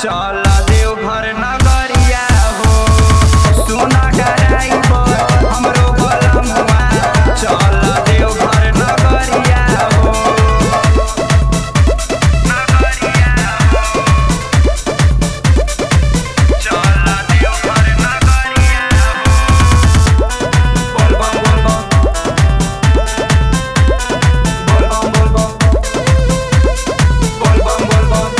चल देवघर नगरिया हो सुना ड्राइवर हमरो बलमुआ चल देवघर नगरिया हो नगरिया हो चल देवघर नगरिया हो बोल बम बोल बम बोल बम बोल बम बोल बम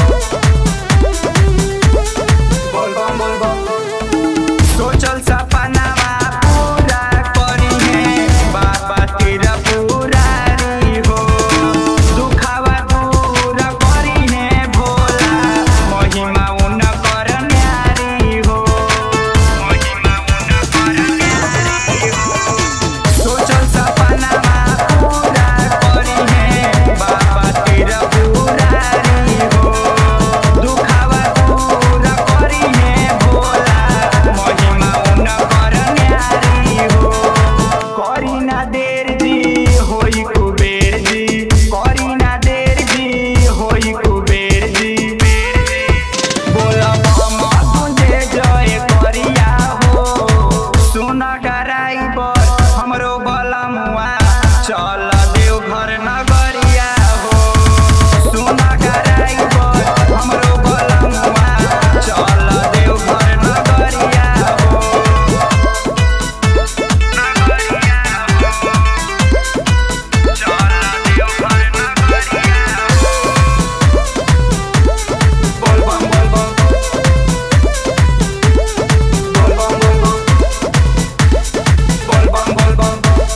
बोल बम बोल बम सोचल सपनावा पूरा करिहे बाबा तेरा पुरारी हो दुखावा दूर करिहे भोला महिमा उनकर न्यारी हो महिमा उनकर न्यारी हो सोचल सपनावा पूरा करिहे बाबा तेरा पुरारी हो दुखावा दूर करिहे भोला महिमा उनकर न्यारी हो करी ना देर जी होई कुबेर जी करी ना देर जी होई कुबेर जी बोला मामा तुझे जय करिया हो सुन ड्राइवर हमरो बलमुआ चल देवघर नगरिया हो सुन ड्राइवर हमरो बलमुआ चल देवघर नगरिया हो नगरिया हो चल देवघर नगरिया हो बोल बम बोल बम बोल बम बोल बम बोल बम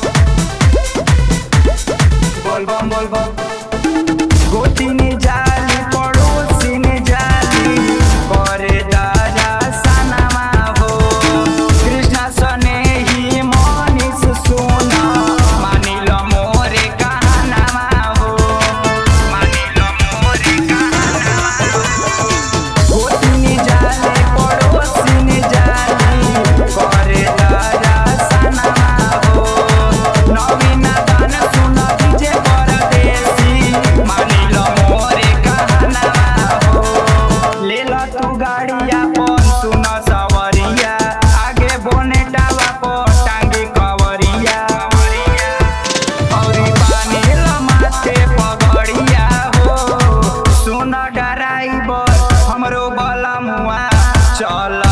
बोल बम बोल बम गोतिनी जाली पड़ोसिनी जाली करे दादा सनमा हो कृष्ण सने ही मनीष सुन मानिल मोरे कहनामा हो मानिल मोरे कहनामा हो गोतिनी जाली पड़ोसिनी जाली करे दादा सनमा हो नवीन गान सुन डीजे परदेसी मानिल मोरे कहनामा हो लेल तू गाड़िया पर सुन सवरिया आगे बोनेटावा पर टांगी कवरिया औरी बानिल माथे पगड़िया हो सुन ड्राइवर हमरो बलमुआ चल